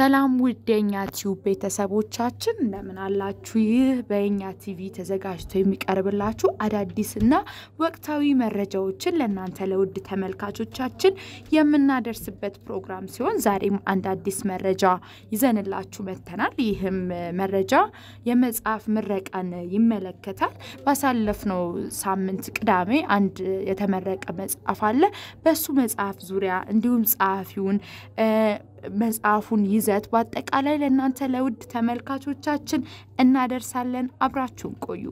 ሰላም ውድ የእኛ ቲዩብ ቤተሰቦቻችን እንደምን አላችሁ? ይህ በእኛ ቲቪ ተዘጋጅቶ የሚቀርብላችሁ አዳዲስና ወቅታዊ መረጃዎችን ለእናንተ ለውድ ተመልካቾቻችን የምናደርስበት ፕሮግራም ሲሆን ዛሬም አንድ አዲስ መረጃ ይዘንላችሁ መጥተናል። ይህም መረጃ የመጽሐፍ ምረቃን ይመለከታል። ባሳለፍነው ሳምንት ቅዳሜ አንድ የተመረቀ መጽሐፍ አለ። በሱ መጽሐፍ ዙሪያ እንዲሁም ጸሐፊውን መጽሐፉን ይዘት በአጠቃላይ ለእናንተ ለውድ ተመልካቾቻችን እናደርሳለን። አብራችሁን ቆዩ።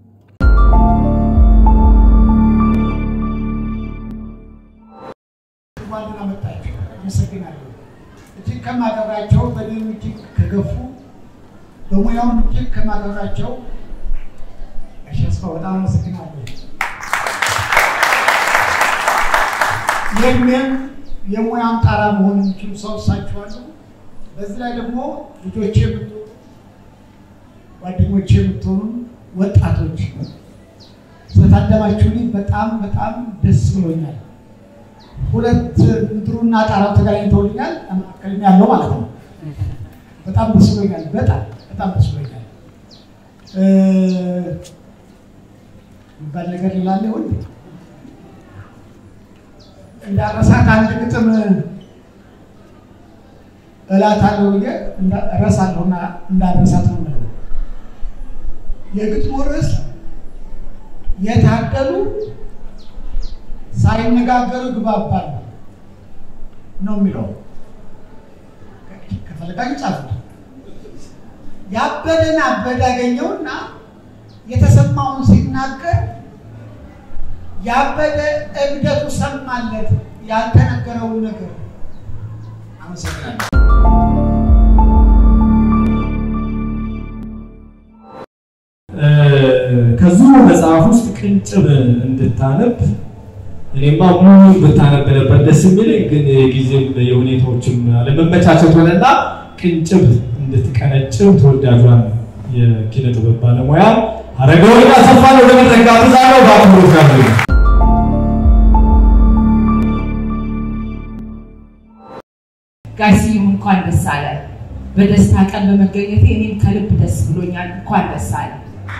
ዋና መጣችሁ አመሰግናለሁ። እጅግ ከማከብራቸው በእኔም እጅግ ከገፉ በሙያውም እጅግ ከማከብራቸው አሸስፋ በጣም አመሰግናለሁ። ይህንም የሙያም ጣራ መሆን የሚችሉ ሰው እሳችኋለሁ። በዚህ ላይ ደግሞ ልጆቼ የምትሆኑ ጓደኞቼ የምትሆኑ ወጣቶች ስለታደማችሁልኝ በጣም በጣም ደስ ብሎኛል። ሁለት ምድሩና ጣራው ተገናኝተውልኛል። መካከልም ያለው ማለት ነው። በጣም ደስ ብሎኛል። በጣም በጣም ደስ ብሎኛል። የሚባል ነገር ላለ ወይ እንዳረሳት አንድ ግጥም እላታለሁ ብዬ እረሳለሁና እንዳረሳት ነው የምለው። የግጥሙ ርዕስ የታደሉ ሳይነጋገሩ ግባባል ነው የሚለው። ከፈለጋችሁ ጻፉት። ያበደን አበደ ያገኘውና የተሰማውን ሲናገር ያበደ እብደቱ ሰማለት ያልተነገረውን ነገር። አመሰግናለሁ። ከዚሁ መጽሐፍ ውስጥ ቅንጭብ እንድታነብ እኔማ ሙሉ ብታነብ ነበር ደስ የሚለኝ፣ ግን የጊዜም የሁኔታዎችም አለመመቻቸት ሆነና ቅንጭብ እንድትቀነጭብ ተወዳጇን የኪነ ጥበብ ባለሙያ አረጋዊን አሰፋን ወደ መድረክ ጋብዛለሁ። በአክብሮት ጋብዙ። ጋሽም እንኳን ደስ አለ። በደስታ ቀን በመገኘቴ እኔም ከልብ ደስ ብሎኛል። እንኳን ደስ አለ።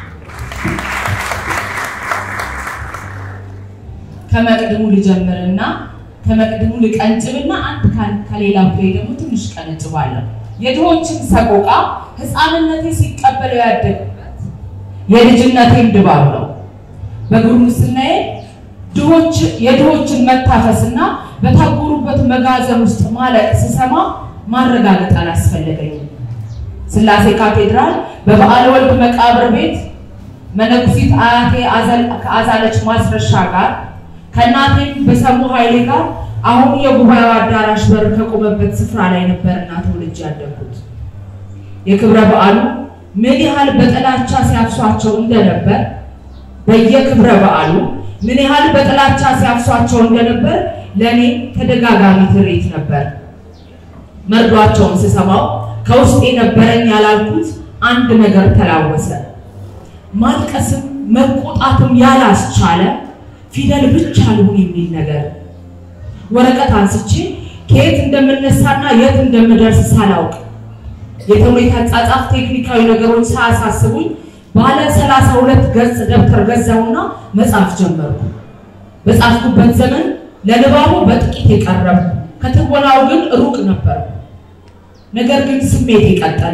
ከመቅድሙ ልጀምርና ከመቅድሙ ልቀንጭብና አንድ ከሌላው ላይ ደግሞ ትንሽ ቀንጭባለሁ። የድሆችን ሰቆቃ ሕፃንነቴ ሲቀበለው ያደግበት የልጅነቴም ድባብ ነው። በጉርምስናዬ ድሆች የድሆችን መታፈስና በታጎሩበት መጋዘን ውስጥ ማለቅ ስሰማ ማረጋገጥ አላስፈለገኝም። ስላሴ ካቴድራል በበዓለ ወልድ መቃብር ቤት መነኩሲት አያቴ ከአዛለች ማስረሻ ጋር ከእናቴም በሰሙ ኃይሌ ጋር አሁን የጉባኤው አዳራሽ በር ከቆመበት ስፍራ ላይ ነበርና ተወልጄ ያደግኩት። የክብረ በዓሉ ምን ያህል በጥላቻ ሲያፍሷቸው እንደነበር በየክብረ በዓሉ ምን ያህል በጥላቻ ሲያፍሷቸው እንደነበር ለእኔ ተደጋጋሚ ትርኢት ነበር። መርዷቸውን ስሰማው ከውስጤ ነበረኝ ያላልኩት አንድ ነገር ተላወሰ። ማልቀስም መቆጣትም ያላስቻለ ፊደል ብቻ ልሁን የሚል ነገር ወረቀት አንስቼ ከየት እንደምነሳና የት እንደምደርስ ሳላውቅ የተውኔት አጻጻፍ ቴክኒካዊ ነገሮች ሳያሳስቡኝ ባለ ሰላሳ ሁለት ገጽ ደብተር ገዛውና መጻፍ ጀመርኩ። በጻፍኩበት ዘመን ለንባቡ በጥቂት የቀረብኩ ከትወናው ግን ሩቅ ነበርኩ። ነገር ግን ስሜት የቀጠለ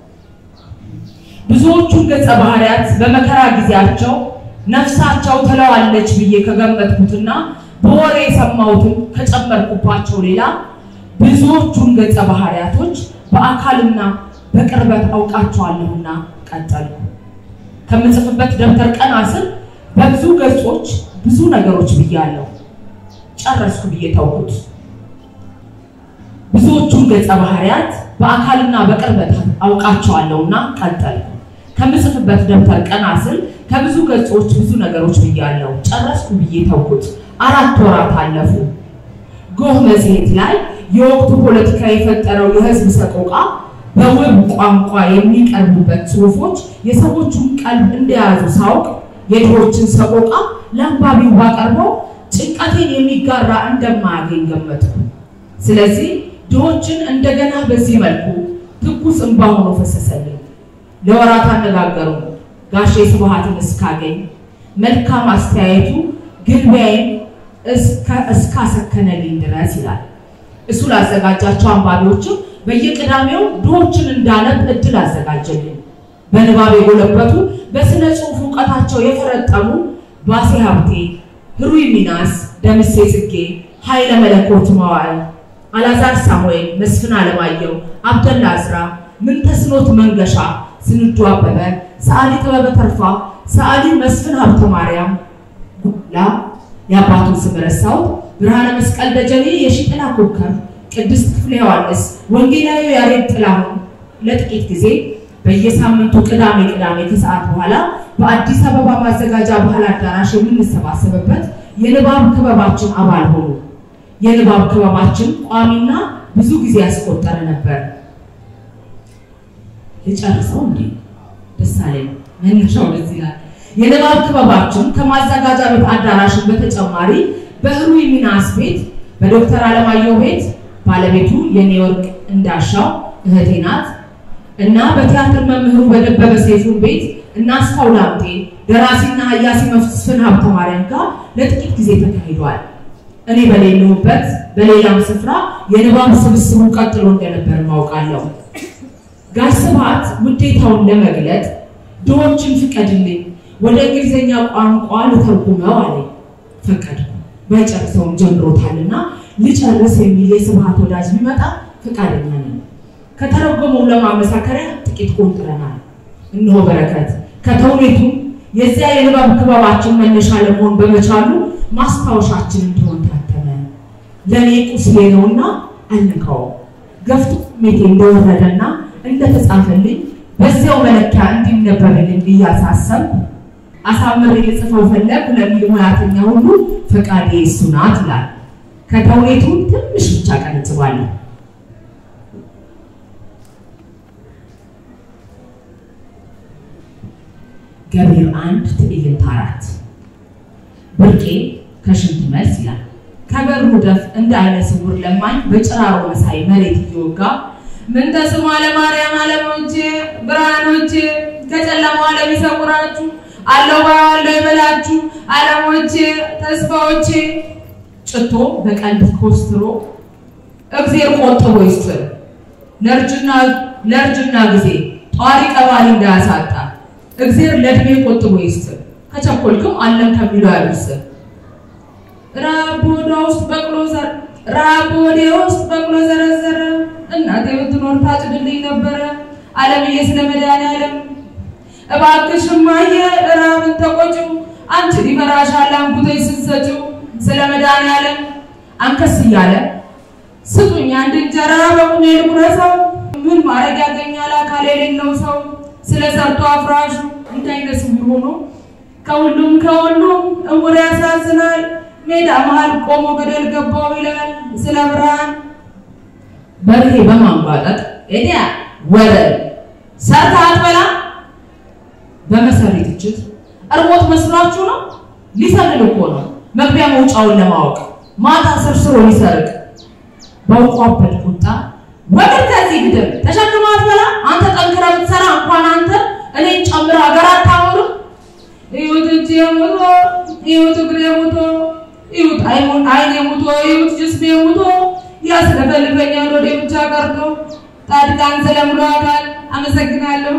ብዙዎቹን ገጸ ባህሪያት በመከራ ጊዜያቸው ነፍሳቸው ትለዋለች ብዬ ከገመትኩትና በወሬ የሰማሁትን ከጨመርኩባቸው ሌላ ብዙዎቹን ገጸ ባህሪያቶች በአካልና በቅርበት አውቃቸዋለሁና ቀጠልኩ። ከምጽፍበት ደብተር ቀና ስል በብዙ ገጾች ብዙ ነገሮች ብያለሁ። ጨረስኩ ብዬ ተውኩት። ብዙዎቹን ገጸ ባህሪያት በአካልና በቅርበት አውቃቸዋለሁና ቀጠልኩ። ከምጽፍበት ደብተር ቀና ስል ከብዙ ገጾች ብዙ ነገሮች ብያለሁ። ጨረስኩ ብዬ ተውኩት። አራት ወራት አለፉ። ጎህ መጽሔት ላይ የወቅቱ ፖለቲካ የፈጠረው የህዝብ ሰቆቃ በውብ ቋንቋ የሚቀርቡበት ጽሑፎች የሰዎቹን ቀልብ እንደያዙ ሳውቅ የድሆችን ሰቆቃ ለአንባቢው ባቀርበው ጭንቀቴን የሚጋራ እንደማያገኝ ገመትኩ። ስለዚህ ድሆችን እንደገና በዚህ መልኩ ትኩስ እንባ ሆኖ ፈሰሰልኝ። ለወራት አነጋገሩ ጋሼ ስብሐትን እስካገኝ መልካም አስተያየቱ ግልቢያዬን እስካሰከነልኝ ድረስ ይላል። እሱ ላዘጋጃቸው አንባቢዎችም በየቅዳሜው ድሆችን እንዳነብ እድል አዘጋጀልኝ። በንባብ የጎለበቱ በስነ ጽሑፍ እውቀታቸው የፈረጠሙ ባሴ ሀብቴ፣ ህሩይ ሚናስ፣ ደምሴ ጽጌ፣ ኃይለ መለኮት መዋዕል፣ አላዛር ሳሙኤል፣ መስፍን አለማየሁ፣ አብደላ አዝራ፣ ምንተስኖት መንገሻ፣ ስንዱ አበበ፣ ሰዓሊ ጥበበ ተርፋ፣ ሰዓሊ መስፍን ሀብተ ማርያም ጉላ የአባቱን ስም ረሳሁት፣ ብርሃነ መስቀል ደጀኔ፣ የሺጥላ ኮከብ፣ ቅድስት ክፍለ ዮሐንስ፣ ወንጌላዊ ያሬድ ጥላሁን ለጥቂት ጊዜ በየሳምንቱ ቅዳሜ ቅዳሜ ከሰዓት በኋላ በአዲስ አበባ ማዘጋጃ ባህል አዳራሽ የምንሰባሰብበት የንባብ ክበባችን አባል ሆኑ። የንባብ ክበባችን ቋሚና ብዙ ጊዜ ያስቆጠረ ነበር። ልጨርሰው እንዴ? ደስ አለኝ። መነሻው ደስ ይላል። የንባብ ክበባችን ከማዘጋጃ ቤት አዳራሽን በተጨማሪ በህሩይ ሚናስ ቤት፣ በዶክተር አለማየሁ ቤት ባለቤቱ የኒውዮርክ እንዳሻው እህቴ ናት እና በቲያትር መምህሩ በደበበ ሰይፉን ቤት እና አስፋው ላምጤ ደራሲና ሀያሲ መስፍን ሀብተ ማርያም ጋር ለጥቂት ጊዜ ተካሂዷል። እኔ በሌለሁበት በሌላም ስፍራ የንባብ ስብስቡ ቀጥሎ እንደነበር ማውቃለሁ። ጋሽ ስብሐት ውዴታውን ለመግለጥ ድሆችን ፍቀድልኝ ወደ እንግሊዝኛ ቋንቋ ልተርጉመው አለኝ። ፈቀድኩ። ባይጨርሰውም ጀምሮታልና ልጨርስ የሚል የስብሐት ወዳጅ ቢመጣ ፈቃደኛ ነኝ። ከተረጎመው ለማመሳከሪያ ጥቂት ቆንጥረናል። እነሆ በረከት ከተውኔቱም የዚያ የንባብ ክበባችን መነሻ ለመሆን በመቻሉ ማስታወሻችን እንዲሆን ታተመ። ለእኔ ቁስሌ ነውና አልነካውም። ገፍቶ ስሜቴ እንደወረደና እንደተጻፈልኝ በዚያው መለኪያ እንዲነበብልኝ እያሳሰብኩ አሳምሬ ልጽፈው ፈለግ ለሚል ሙያተኛ ሁሉ ፈቃዴ እሱ ናት ይላል። ከተውኔቱ ትንሽ ብቻ ቀንጽባለሁ። ገቢር አንድ ትዕይንት አራት ብርቄ ከሽንት መልስ ይላል። ከበሩ ደፍ እንደ አይነ ስውር ለማኝ በጭራሮ መሳይ መሬት እየወጋ ምን ተስሞ አለማርያም አለሞቼ ብርሃኖቼ ከጨለማው ዓለም ይሰውራችሁ አለው ባለው ይበላችሁ አለሞቼ ተስፋዎቼ ጭቶ በቀልብ ኮስትሮ እግዜር ቆጥቦ ይስጥር ለእርጅና ለእርጅና ጊዜ ጧሪ ቀባሪ እንዳያሳጣ እግዜር ለእድሜ ቆጥቦ ይስጥር ከቸኮልክም አለም ከሚለው ያሉስር ራብ በሆዷ ውስጥ በቅሎ ዘር ራብ በሆዴ ውስጥ በቅሎ ዘረዘረ እናቴ ብትኖር ታጭድልኝ ነበረ አለምዬ ስለ መድኃኒዓለም እባክሽ እማዬ ራብን ተቆጪው አንቺ ሊመራሻል አንኩተሽ ስትሰጪው ስለ መድኃኒዓለም አንከስ እያለ ስጡኝ አንድ እንጀራ በቁሜ ልቁረሰው ምን ማድረግ ያገኛል አካል የሌለው ሰው ስለ ሰርቶ አፍራሹ እንዳይነት ስውር ሆኖ ከሁሉም ከሁሉም እውር ያሳዝናል ሜዳ መሃል ቆሞ ገደል ገባው ይላል ስለ ብርሃን በርሄ በማንጓጠጥ ኤዲያ ወረድ ሰርታ አትበላ በመሰሪ ትችት እርቦት መስሏችሁ ነው ሊሰልል እኮ ነው መግቢያ መውጫውን ለማወቅ ማታ ሰርስሮ ሊሰርቅ በውቋበት ቁጣ ወግድ ከዚህ ግድም ተሸክማ አትበላ አንተ ጠንክረህ ብትሰራ እንኳን አንተ እኔን ጨምረ ሀገር አታወሩም እዩት እጄ ሙቶ እዩት እግሬ ሙቶ እዩት አይኔ ሙቶ እዩት ጅስሜ ሙቶ ያስለፈልፈኛል ወደ ብቻ ቀርቶ ጻድቃን ስለምሎ አካል አመሰግናለሁ።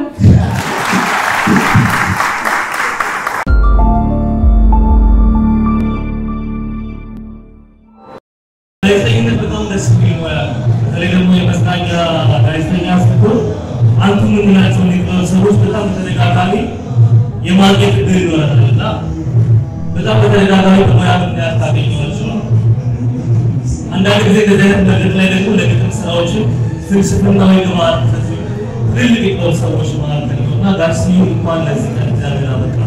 ጋዜጠኝነት በጣም ደስ የሚል ሙያ ነው። በተለይ ደግሞ የመዝናኛ ጋዜጠኛ ስትሆን አንቱ የምንላቸውን የጥበብ ሰዎች በጣም በተደጋጋሚ የማግኘት እድል ይኖራል እና በጣም በተደጋጋሚ በሙያ ምክንያት ታገኘዋለች ነው። አንዳንድ ጊዜ እንደዚህ አይነት መድረክ ላይ ደግሞ ለግጥም ስራዎችን ፍልስፍናዊ ግብዓት ትልልቅ የጥበብ ሰዎች መካከል ነው እና ጋር ስዩም እንኳን ለዚህ ቀን እግዚአብሔር አበቃ።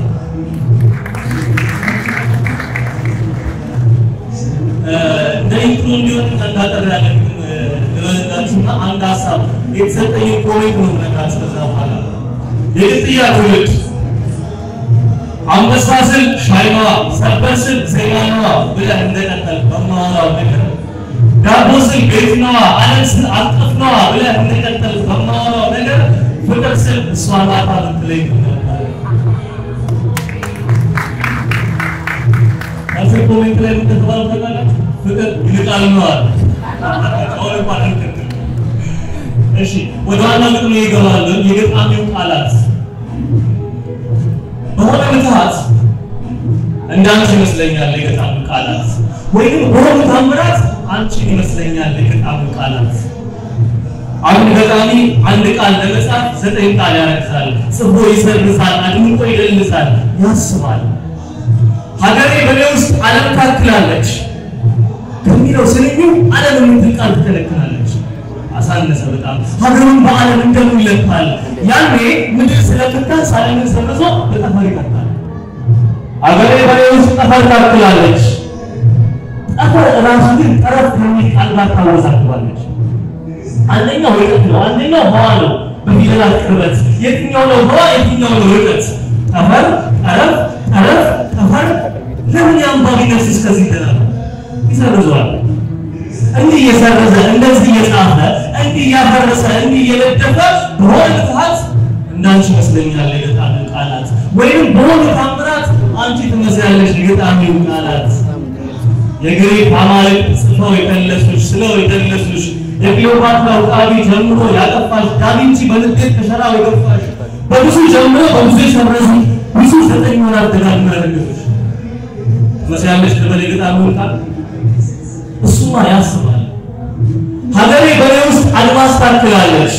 እንደ ኢንትሮ እንዲሆን ተንጋጠር ያለ ልበልላችሁና አንድ ሀሳብ የተሰጠኝ ኮሜንት ነው ነግራችሁ ከዛ በኋላ የግጥያ ትውልድ አንበሳ ስል ሻይማዋ ሰበር ስል ዜማናዋ ብለህ እንደቀጠል በማወራው ነገር ዳቦ ስል ቤት ነዋ፣ ዓለም ስል አቀፍ ነዋ ብለህ እንደቀጠል በማወራው ነገር ፍቅር ስል እሷ ናታ ብትለኝ ነበር። ከስር ኮሜንት ላይ የምትባሉ ታውቃላችሁ? ፍቅር ይልቃል ነው አለ። አሁን እንኳን አልቀጥልም። እሺ ወደ ዋና ግጥሜ ይገባል። የገጣሚው ቃላት በሆነ ምትሃት እንዳንቺ ይመስለኛል የገጣሚው ቃላት ወይም በሆኑ ታምራት አንቺን ይመስለኛል የገጣሚው ቃላት አንድ ገጣሚ አንድ ቃል ለመጻፍ ዘጠኝ ቃል ያረግሳል፣ ጽፎ ይሰርሳል፣ አድምቆ ይደልሳል፣ ያስባል። ሀገሬ በኔ ውስጥ ዓለም ታክላለች ከሚለው ስንኙ ዓለም የምትል ቃል ትከለክላለች። አሳነሰ በጣም ሀገሩን በዓለም እንደምን ይለካል። ያኔ ምድር ስለምታስ ዓለምን ሰርዞ በጠፈር ይቀጣል። ሀገሬ በኔ ውስጥ ጠፈር ታክላለች። ጠፈር ራሱ ግን ጠረፍ ከሚል ቃል ጋር ታወዛግባለች። አንደኛው ርቀት ነው፣ አንደኛው ህዋ ነው። በፊደላት ቅርበት የትኛው ነው ህዋ፣ የትኛው ነው ርቀት? ጠፈር፣ ጠረፍ፣ ጠረፍ፣ ጠፈር። ለምን የአንባቢነት እስከዚህ ይደራል? ይሰርዘዋል። እንዲህ እየሰረዘ እንደዚህ እየጻፈ እንዲህ እያፈረሰ እንዲህ እየለደፈ በሆነ ምትሃት እንዳንቺ ይመስለኛል የገጣሚው ቃላት ወይም በሆነ ታምራት አንቺ ትመስያለሽ የገጣሚው ቃላት የግሪክ አማልክት ጽፈው የከለሱሽ ስለው የደለሱሽ የክሊዮፓትራ ውቃቢ ጀምሮ ያጠፋሽ ዳቪንቺ በንዴት ከሸራው የገፋሽ በብዙ ጀምሮ በብዙ የሰረዙ ብዙ ዘጠኝ ወራት ደጋግመው ያደረገሽ ትመስያለሽ ልበል የገጣሚውን ቃል እሱማ ያስባል። ሀገሬ በኔ ውስጥ አድማስ ታክላለች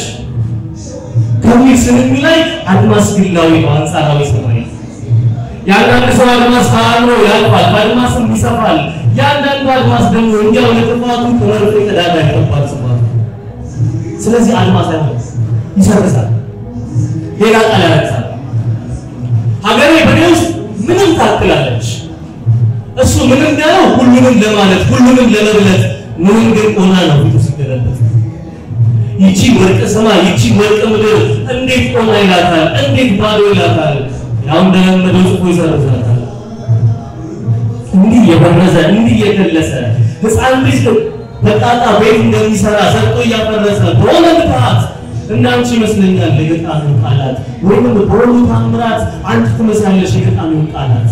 ከሚል ስንኝ ላይ አድማስ ግላዊ ነው፣ አንጻራዊ ሰማይ። የአንዳንድ ሰው አድማስ ተአምሮ ያልፋል፣ በአድማስም ይሰፋል። የአንዳንዱ አድማስ ደግሞ እንዲያው ለጥፋቱ ተመርጦ የተዳዳ ይገባል ስፋቱ። ስለዚህ አድማስ አይሆን ይሰርዛል፣ ሌላ ቃል ያረግሳል። ሀገሬ በኔ ውስጥ ምንም ታክላለች እሱ ምንም ያለው ሁሉንም ለማለት ሁሉንም ለመብለት ምንም ግን ሆና ነው ፊቱ ሲገለበት ይቺ ወርቅ ሰማይ ይቺ ወርቅ ምድር እንዴት ሆና ይላታል፣ እንዴት ባዶ ይላታል። ያው እንደለመደው ጽፎ ይሰርዛታል። እንዲህ የበረዘ እንዲህ የከለሰ ሕፃን ልጅ በጣጣ ቤት እንደሚሰራ ሰርቶ እያፈረሰ በሆነ ምትሃት እንዳንቺ ይመስለኛል የገጣሚው ቃላት ወይም በሆኑ ታምራት አንቺ ትመስያለሽ የገጣሚው ቃላት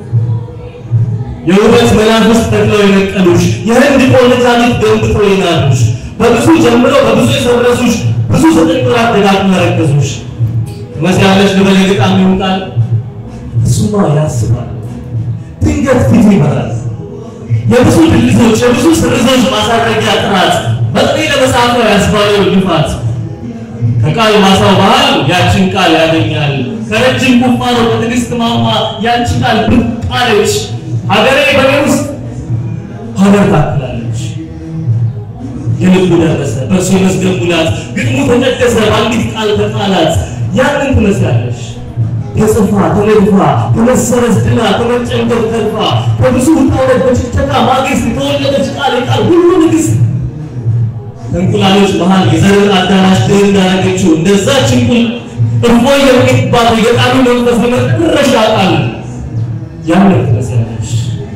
የውበት መናፍስት ተክለው የነቀሉሽ የህንድ ቆነጃጅት ገንብተው የናዱሽ በብዙ ጀምረው በብዙ የሰረሱሽ ብዙ ዘጠኝ ወራት ደጋግመው ያረገዙሽ ትመስያለሽ ልበል የገጣሚውን ቃል እሱማ ያስባል ድንገት ፊት ይበራል የብዙ ድልቶች የብዙ ስርዞች ማሳረጊያ ጥራት በጥሬ ለመጻፈው ያስባለው ልፋት ከቃል ማሳው ባህል ያችን ቃል ያገኛል ከረጅም ቁፋሮ በትዕግስት ማማ ያንቺ ቃል ብቅ አለች ሀገሬ በኔ ውስጥ ሀገር ታክላለች። የልቡ ደረሰ በእርሱ የመዝገብ ሙላት ግጥሙ ተቀደሰ በአንዲት ቃል ተቃላት ያንን ትመስላለች ተጽፋ ተነድፋ ተመሰረዝ ድና ተመጨንገፍ ተርፋ ከብዙ ውጣ ውረድ በጭጨቃ ማግስት የተወለደች ቃል የቃል ሁሉ ንግሥት ከእንቁላሎች መሃል የዘርን አዳራሽ ድል እንዳረገችው እንደዛች እንቁል እፎይ የሚባል የገጣሚ መንፈስ ለመጨረሻ ቃል ያንን ትመስላለች።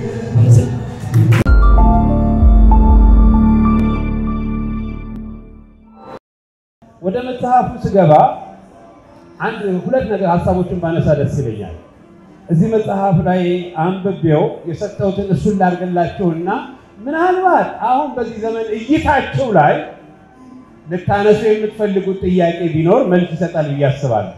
ወደ መጽሐፉ ስገባ አንድ ሁለት ነገር ሀሳቦችን ባነሳ ደስ ይለኛል። እዚህ መጽሐፍ ላይ አንብቤው የሰጠሁትን እሱን ላድርግላቸውና ምናልባት አሁን በዚህ ዘመን እይታቸው ላይ ልታነሱ የምትፈልጉት ጥያቄ ቢኖር መልስ ይሰጣል ብዬ አስባለሁ።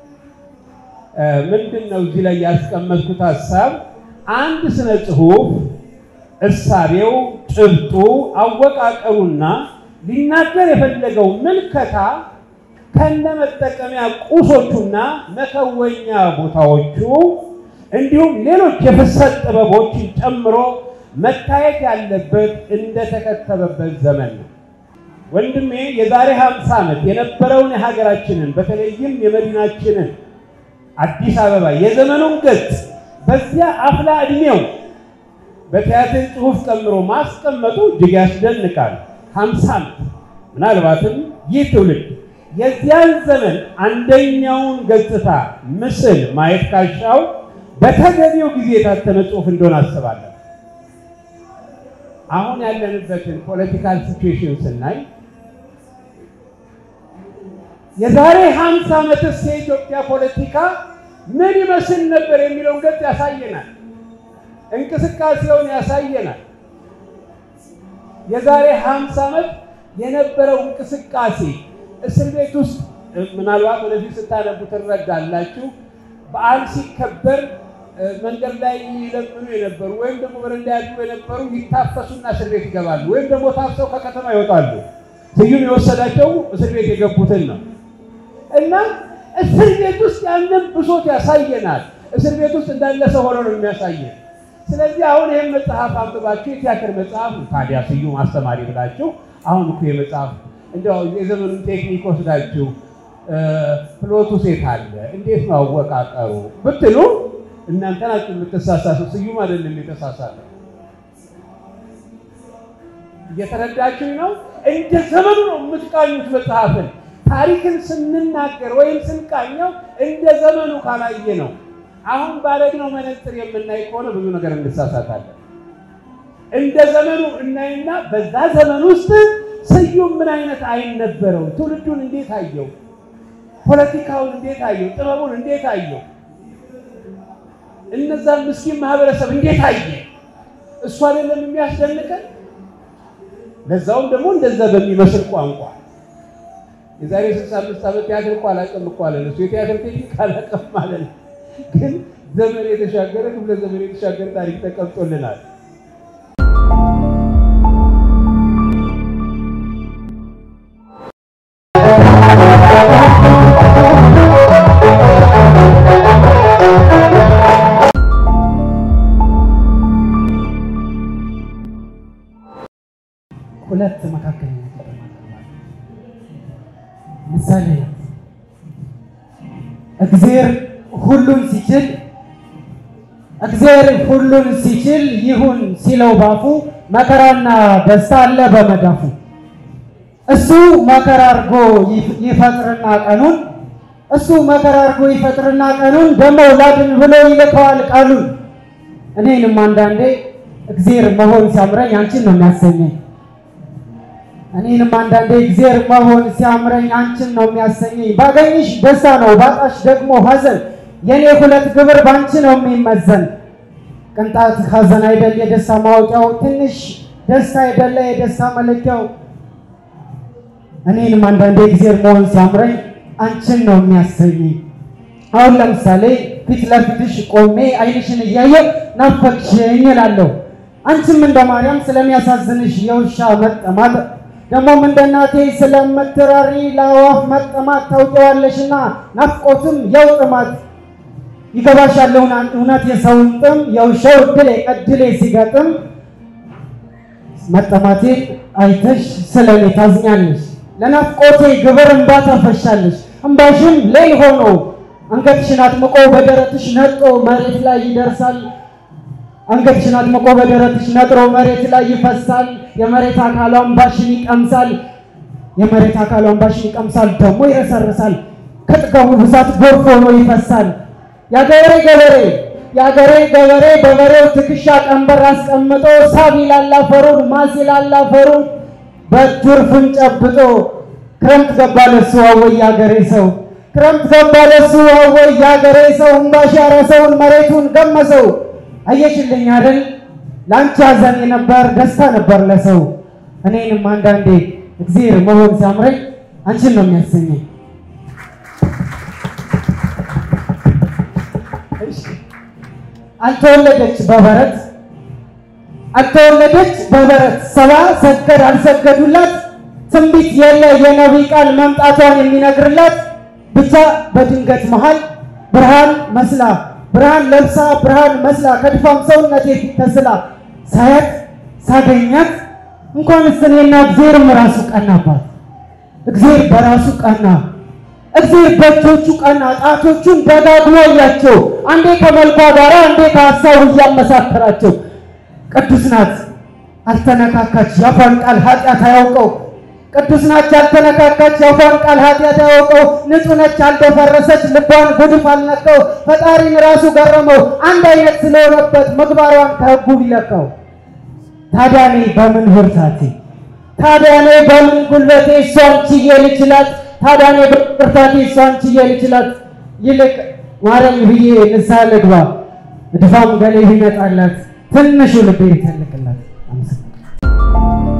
ምንድን ነው እዚህ ላይ ያስቀመጥኩት ሀሳብ? አንድ ስነ ጽሁፍ እሳቤው፣ ጭብጡ፣ አወቃቀሩና ሊናገር የፈለገው ምልከታ ከነመጠቀሚያ ቁሶቹና መከወኛ ቦታዎቹ እንዲሁም ሌሎች የፍሰት ጥበቦችን ጨምሮ መታየት ያለበት እንደተከተበበት ዘመን ነው። ወንድሜ የዛሬ 50 ዓመት የነበረውን የሀገራችንን በተለይም የመዲናችንን አዲስ አበባ የዘመኑን ገጽ በዚያ አፍላ ዕድሜው በቲያትር ጽሑፍ ጨምሮ ማስቀመጡ እጅግ ያስደንቃል። 50 ዓመት ምናልባትም ይህ ትውልድ የዚያን ዘመን አንደኛውን ገጽታ ምስል ማየት ካሻው በተገቢው ጊዜ የታተመ ጽሑፍ እንደሆነ አስባለሁ። አሁን ያለንበትን ፖለቲካል ሲቹዌሽን ስናይ የዛሬ ሀምሳ ዓመትስ የኢትዮጵያ ፖለቲካ ምን ይመስል ነበር የሚለውን ገጽ ያሳየናል። እንቅስቃሴውን ያሳየናል። የዛሬ ሀምሳ ዓመት የነበረው እንቅስቃሴ እስር ቤት ውስጥ ምናልባት ወደፊት ስታነቡ ትረዳላችሁ። በዓል ሲከበር መንገድ ላይ ይለምኑ የነበሩ ወይም ደግሞ በረንዳ ያሉ የነበሩ ይታፈሱና እስር ቤት ይገባሉ፣ ወይም ደግሞ ታፍሰው ከከተማ ይወጣሉ። ስዩም የወሰዳቸው እስር ቤት የገቡትን ነው እና እስር ቤት ውስጥ ያንን ብሶት ያሳየናል። እስር ቤት ውስጥ እንዳለ ሰው ሆኖ ነው የሚያሳየን። ስለዚህ አሁን ይህን መጽሐፍ አንብባችሁ የቲያትር መጽሐፍ ታዲያ ስዩም አስተማሪ ብላችሁ አሁን እኮ የመጽሐፍ እንዲያው የዘመኑን ቴክኒክ ወስዳችሁ ፕሎቱ ሴት አለ እንዴት ነው አወቃቀሩ ብትሉ እናንተ ናችሁ የምትሳሳቱ፣ ስዩም አይደለም የተሳሳተ። እየተረዳችሁ ነው። እንደ ዘመኑ ነው የምትቃኙት መጽሐፍን። ታሪክን ስንናገር ወይም ስንቃኘው እንደ ዘመኑ ካላየ ነው። አሁን ባረግነው መነጽር የምናይ ከሆነ ብዙ ነገር እንሳሳታለን። እንደ ዘመኑ እናይና በዛ ዘመን ውስጥ ስዩም ምን አይነት አይን ነበረው? ትውልዱን እንዴት አየው? ፖለቲካውን እንዴት አየው? ጥበቡን እንዴት አየው? እነዛን ምስኪን ማህበረሰብ እንዴት አየ? እሱ አይደለም የሚያስደንቀን? ለዛውም ደግሞ እንደዛ በሚመስል ቋንቋ የዛሬ ስልሳ አምስት ዓመት ቲያትር እኮ አላውቅም እኮ አለን እሱ የቲያትር ቴክኒክ አላውቅም ማለት ነው። ግን ዘመን የተሻገረ ክፍለ ዘመን የተሻገረ ታሪክ ተቀምጦልናል። ሁለት መካከለኛ ቁጥር ምሳሌ እግዚአብሔር ሁሉን ሲችል እግዚአብሔር ሁሉን ሲችል ይሁን ሲለው ባፉ መከራና ደስታ አለ በመዳፉ። እሱ መከራ አድርጎ ይፈጥርና ቀኑን እሱ መከራ አድርጎ ይፈጥርና ቀኑን ደግሞ ላድን ብሎ ይልከዋል ቃሉን። እኔንም አንዳንዴ እግዚአብሔር መሆን ሲያምረኝ አንቺን ነው የሚያሰኘኝ። እኔንም አንዳንዴ እግዚአብሔር መሆን ሲያምረኝ አንቺን ነው የሚያሰኘኝ። ባገኝሽ ደስታ ነው፣ ባጣሽ ደግሞ ሐዘን። የኔ ሁለት ግብር ባንቺ ነው የሚመዘን። ቅንጣት ሐዘን አይደል የደስታ ማወቂያው፣ ትንሽ ደስታ አይደለ የደስታ መለኪያው። እኔንም አንዳንዴ እግዚአብሔር መሆን ሲያምረኝ አንቺን ነው የሚያሰኘኝ። አሁን ለምሳሌ ፊት ለፊትሽ ቆሜ አይንሽን እያየሁ ናፈቅሽኝ እላለሁ። አንቺም እንደ ማርያም ስለሚያሳዝንሽ የውሻ መጠማት ደግሞም እንደ እናቴ ስለምትራሪ ለአዋፍ መጠማት ታውቂዋለሽና ናፍቆትም የው ጥማት ይገባሻል እውነት የሰውን ጥም የውሻው እድሌ እድሌ ሲገጥም መጠማቴን አይተሽ ስለኔ ታዝኛለሽ ለናፍቆቴ ግብር እንባ ታፈሻለሽ እንባሽም ሌል ሆኖ አንገትሽን አጥምቆ በደረትሽ ነጦ መሬት ላይ ይደርሳል አንገትሽን አጥምቆ በደረትሽ ነጥሮ መሬት ላይ ይፈሳል። የመሬት አካሏን ባሽን ይቀምሳል። የመሬት አካሏን ባሽን ይቀምሳል፣ ደግሞ ይረሰርሳል። ከጥጋቡ ብዛት ጎርፍ ሆኖ ይፈሳል። የአገሬ ገበሬ የአገሬ ገበሬ በበሬው ትከሻ ቀንበር አስቀምጦ ሳብ ይላል አፈሩን፣ ማስ ይላል አፈሩን በትርፍን ጨብጦ ክረምት ገባ ለሱ አወይ የአገሬ ሰው ክረምት ገባ ለሱ አወይ የአገሬ ሰው እምባሽ ያረሰውን መሬቱን ገመሰው። አየሽልኝ አይደል ለአንቺ ሐዘን የነበር ደስታ ነበር ለሰው። እኔንም አንዳንዴ እግዚአብሔር መሆን ሲያምረኝ አንቺን ነው የሚያሰኘኝ። አልተወለደች በበረት አልተወለደች በበረት ሰባ ሰገድ አልሰገዱላት ትንቢት የለ የነቢይ ቃል መምጣቷን የሚነግርላት ብቻ በድንገት መሃል ብርሃን መስላ ብርሃን ለብሳ ብርሃን መስላ ከድፋም ሰውነቴ ፊት ተስላ ሳያት ሳገኛት እንኳንስ እኔና እግዚአብሔርም ራሱ ቀናባት። እግዚአብሔር በራሱ ቀና። እግዚአብሔር በእጆቹ ቀና። ጣቶቹን ደጋግሞ እያቸው፣ አንዴ ከመልኳ ጋር አንዴ ከሀሳቡ እያመሳከራቸው። ቅዱስ ናት አልተነካካች፣ የአፏን ቃል ኃጢአት አያውቀው። ቅዱስ ናች ያልተነካካች፣ የአፏን ቃል ኃጢአት አያውቀው። ንጹሕ ነች አልደፈረሰች፣ ልቧን ጉድፍ አልነካው። ፈጣሪን ራሱ ገረመው፣ አንድ አይነት ስለሆነበት ምግባሯን ከሕጉ ቢለካው። ታዲያ እኔ በምን ብርታቴ ታዲያ እኔ በምን ጉልበቴ እሷን ችዬ ልችላት? ታዲያ እኔ በብርታቴ እሷን ችዬ ልችላት? ይልቅ ማረኝ ብዬ ንስሐ ልግባ፣ እድፋም ገሌ ቢመጣላት ትንሹ ልቤ ይተልቅላት። አመሰግናለሁ።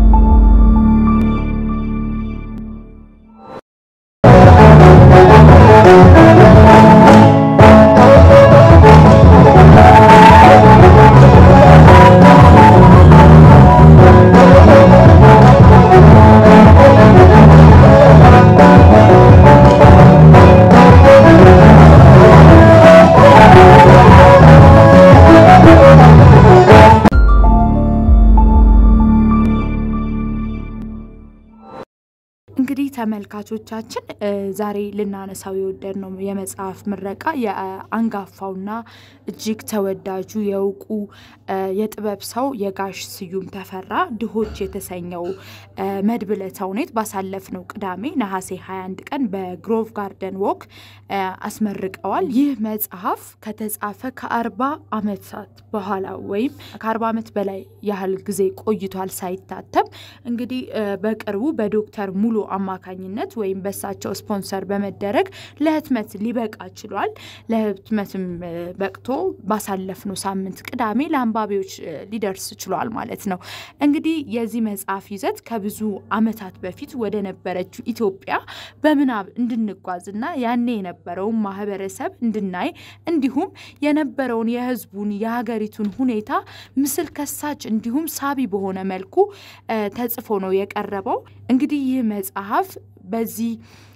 እንግዲህ ተመልካቾቻችን እ ዛሬ ልናነሳው የወደድ ነው የመጽሐፍ ምረቃ የአንጋፋውና እጅግ ተወዳጁ የእውቁ እ የጥበብ ሰው የጋሽ ስዩም ተፈራ ድሆች የተሰኘው እ መድብለ ተውኔት ባሳለፍነው ቅዳሜ ነሐሴ 21 ቀን በግሮቭ ጋርደን ዎክ እ አስመርቀዋል። ይህ መጽሐፍ ከተጻፈ ከአርባ ዓመታት በኋላ ወይም ከአርባ ዓመት በላይ ያህል ጊዜ ቆይቷል ሳይታተም እንግዲህ እ በቅርቡ በዶክተር ሙሉ አማካኝነት ወይም በሳቸው ስፖንሰር በመደረግ ለህትመት ሊበቃ ችሏል። ለህትመትም እ በቅቶ ባሳለፍነው ሳምንት ቅዳሜ ለአንባቢዎች እ ሊደርስ ችሏል ማለት ነው። እንግዲህ የዚህ መጽሐፍ ይዘት ከብዙ ዓመታት በፊት ወደ ነበረችው ኢትዮጵያ በምናብ እንድንጓዝና ያኔ የነበረውን ማህበረሰብ እንድናይ እንዲሁም የነበረውን የህዝቡን የሀገሪቱን ሁኔታ ምስል ከሳች እንዲሁም ሳቢ በሆነ መልኩ እ ተጽፎ ነው የቀረበው። እንግዲህ ይህ መጽሐፍ በዚህ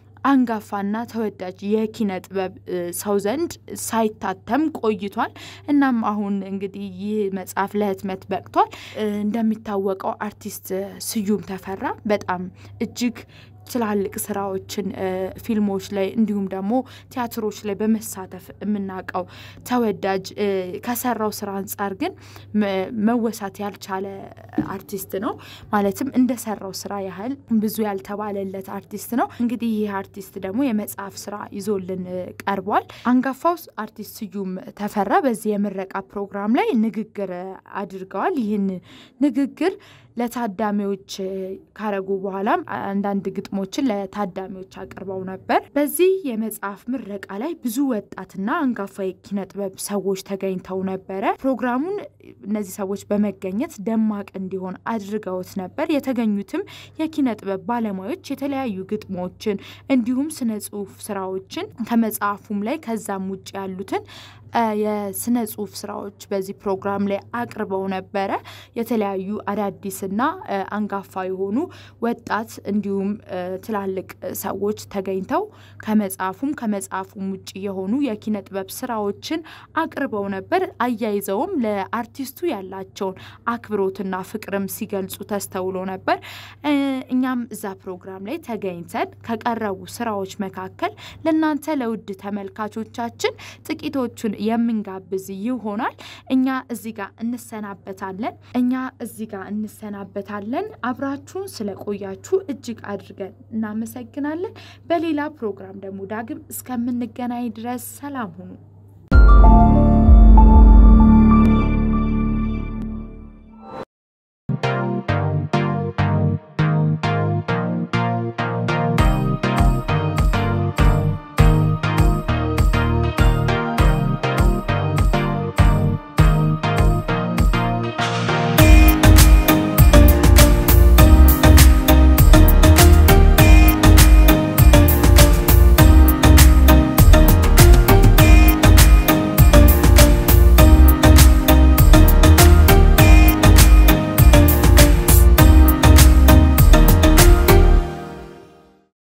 አንጋፋና ተወዳጅ የኪነ ጥበብ እ ሰው ዘንድ ሳይታተም ቆይቷል። እናም አሁን እንግዲህ ይህ መጽሐፍ ለህትመት በቅቷል። እ እንደሚታወቀው አርቲስት ስዩም ተፈራ በጣም እጅግ ትላልቅ ስራዎችን እ ፊልሞች ላይ እንዲሁም ደግሞ ቲያትሮች ላይ በመሳተፍ የምናውቀው ተወዳጅ እ ከሰራው ስራ አንጻር ግን መ- መወሳት ያልቻለ አርቲስት ነው። ማለትም እንደሰራው ስራ ያህል ብዙ ያልተባለለት አርቲስት ነው። እንግዲህ ይህ አርቲስት ደግሞ የመጽሐፍ ስራ ይዞልን እ ቀርቧል። አንጋፋው አርቲስት ስዩም ተፈራ በዚህ የምረቃ ፕሮግራም ላይ ንግግር እ አድርገዋል። ይህን ንግግር ለታዳሚዎች እ ካረጉ በኋላም አንዳንድ ግጥሞችን ለታዳሚዎች አቅርበው ነበር። በዚህ የመጽሐፍ ምረቃ ላይ ብዙ ወጣትና አንጋፋ የኪነ ጥበብ ሰዎች ተገኝተው ነበረ። ፕሮግራሙን እነዚህ ሰዎች በመገኘት ደማቅ እንዲሆን አድርገውት ነበር። የተገኙትም የኪነ ጥበብ ባለሙያዎች የተለያዩ ግጥሞችን እንዲሁም ስነ ጽሁፍ ስራዎችን ከመጽሐፉም ላይ ከዛም ውጭ ያሉትን እ የስነ ጽሁፍ ስራዎች በዚህ ፕሮግራም ላይ አቅርበው ነበረ። የተለያዩ አዳዲስና እ አንጋፋ የሆኑ ወጣት እንዲሁም እ ትላልቅ ሰዎች ተገኝተው ከመጽሐፉም ከመጽሐፉም ውጭ የሆኑ የኪነ ጥበብ ስራዎችን አቅርበው ነበር። አያይዘውም ለአርቲስቱ ያላቸውን አክብሮትና ፍቅርም ሲገልጹ ተስተውሎ ነበር። እ እኛም እዛ ፕሮግራም ላይ ተገኝተን ከቀረቡ ስራዎች መካከል ለእናንተ ለውድ ተመልካቾቻችን ጥቂቶቹን የምንጋብዝ ይሆናል። እኛ እዚህ ጋር እንሰናበታለን። እኛ እዚህ ጋር እንሰናበታለን። አብራችሁን ስለቆያችሁ እጅግ አድርገን እናመሰግናለን። በሌላ ፕሮግራም ደግሞ ዳግም እስከምንገናኝ ድረስ ሰላም ሁኑ።